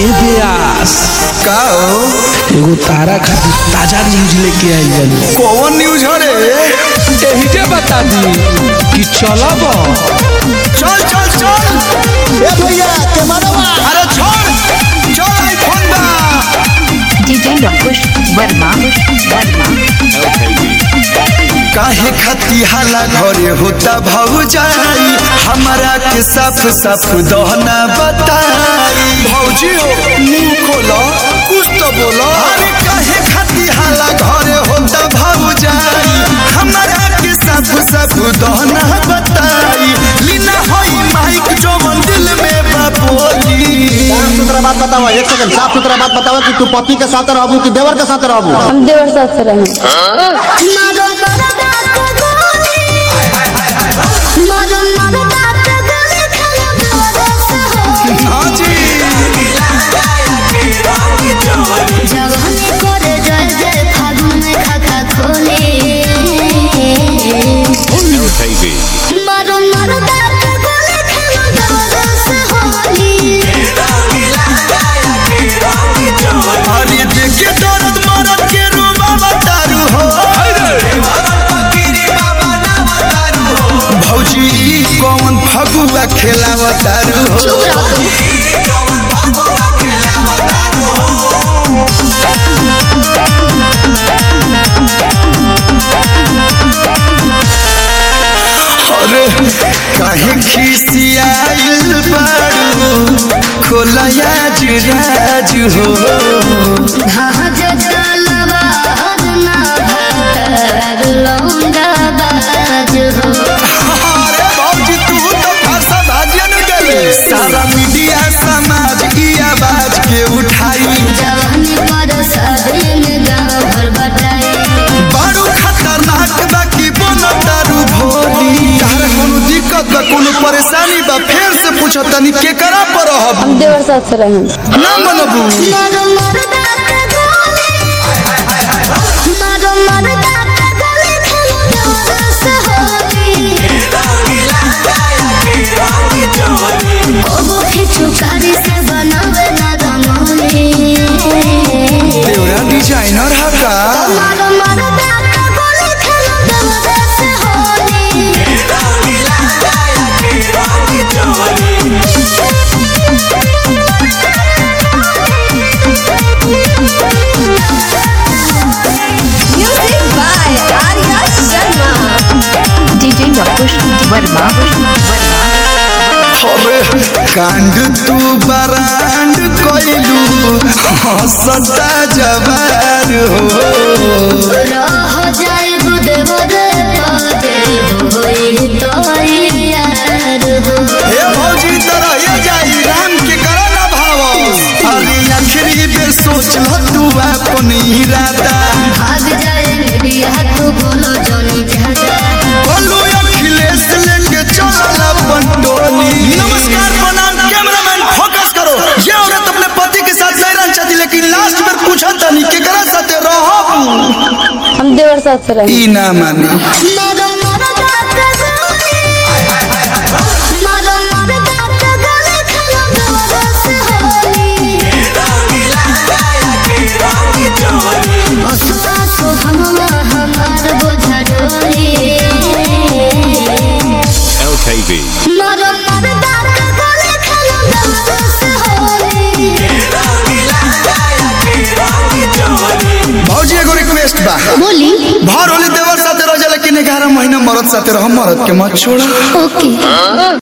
ए ब्यास का हो एगो तारा खातिर ताजा न्यूज लेके आई बानी कौन न्यूज हो रे एही के बता दी कि चलब चल चल चल ए भैया कैमरा अरे छोड़ चल आईफोन बा DJ Rakush Verma Verma काहे खती हाला घरे होता भौजाई हमारा के साफ साफ दहना बताई भौजी हो मुंह खोलो कुछ तो बोलो अरे काहे खती हाला घरे होता भौजाई हमारा के साफ साफ दहना बताई लीना होई माइक जो दिल में बापोली साफ सुथरा बात बताओ एक सेकंड साफ सुथरा बात बताओ कि तू पति के साथ रहबू कि देवर के साथ रहबू हम देवर साथ से रहें हाँ जी अरे देखे दर्द मरद के रूबा बतारू हो भौजी ई कौन फगुआ खेलावतारू हो अरे काहे खिसियाइल बारू खोलया जुराज हो अरे भौजी तू तो भाषा भाजन गले सारा मीडिया समाज की आवाज के उठाई बड़ू खतरनाक बा कि बोनो दारू भोली तारा कोनो दिक्कत बा कोनो परेशानी बा फेर से पूछो तनी के करा पर रहब हम देवर साथ से रहें ना मनबू चुकारी से बनावे ना रंगोली देवरा डिजाइनर हा का मारो मारो दाका गोली खेलो देवरे से Holi Music by Arya Sharma DJ Rakush Verma Verma अरे कांड तू बरांड कोइलू हंसता जवार हो रह जाए देवरे पदे होई तो यार हो हे भौजी तरह ये जाई राम के करा ना भाव अरे आखिरी बेर सोच ल तू अपन इरादा भाग जाए मीडिया तू बोलो जोनी ज्यादा बोलू अखिलेश लेके चल अपन टोली नमस्कार प्रणाम कैमरामैन फोकस करो ये औरत अपने पति के साथ नहीं रहना चाहती लेकिन लास्ट में पूछा तनी के करा साथे रहो हम देवर साथ से रहें ई ना माने मारो मारो दाका गोली मारो मारो दाका गोली खेलो देवरे से होली असुआ सो हमवा हमार बोझा डोली LKV. मारो मारो दाका गोली खेलो देवरे से होली भौजी एगो रिक्वेस्ट बा बोली भर होली देवर साथे रह जा लेकिन 11 महीना मरद साथे रह मरद के मत छोड़ा ओके